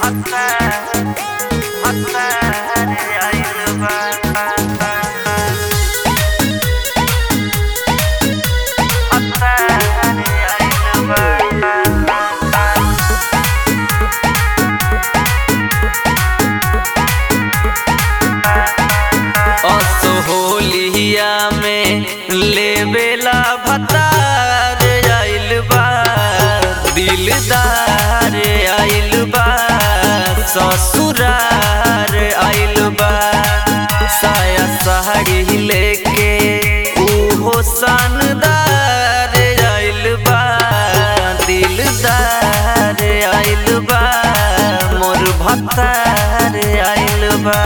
असोहलिया में लेबेला भतार आइल बा दिलदार आइल बा ससुरार आइल बा साया साड़ी लेके उहो शानदार आइल बा दिलदार आइल बा मोर भतार आइल बा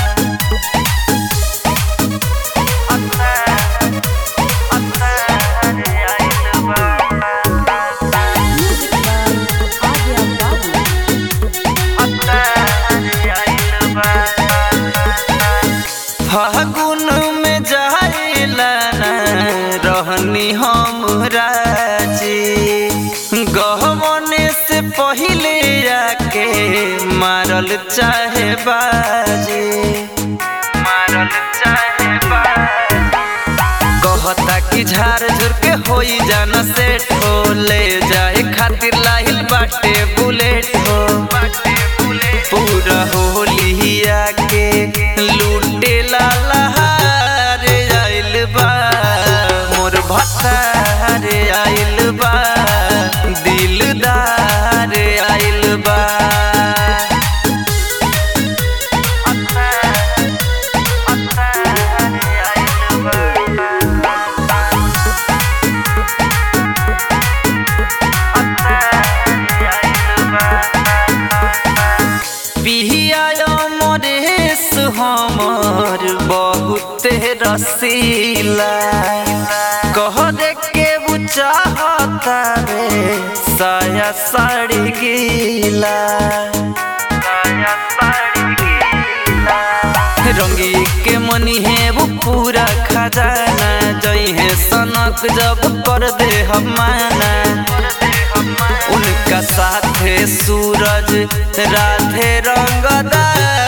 Music by Adya Babu. फागुन में जाइला ना रहनी हम राजी गहमने से पहिले आके मारल चाहे बाजी मारल चाहे बाजी कहता कि झार झुर के होई जाना सेट हो ले जाए खातिर लाहिल बाटे बुलेट हो पूरा होलिया के लूटे ला लहार आइल बा मोर भतार आइल बा दिलदार आइल बा पिया मरेश हमर बहुत रसीला कह दे के वो चाहता रे साया साड़ी गीला साया साड़ी गीला रंगी के मनी है वो पूरा खजाना जई है सनक जब कर दे हम माना उनका साथे सूरज राधे रंगदार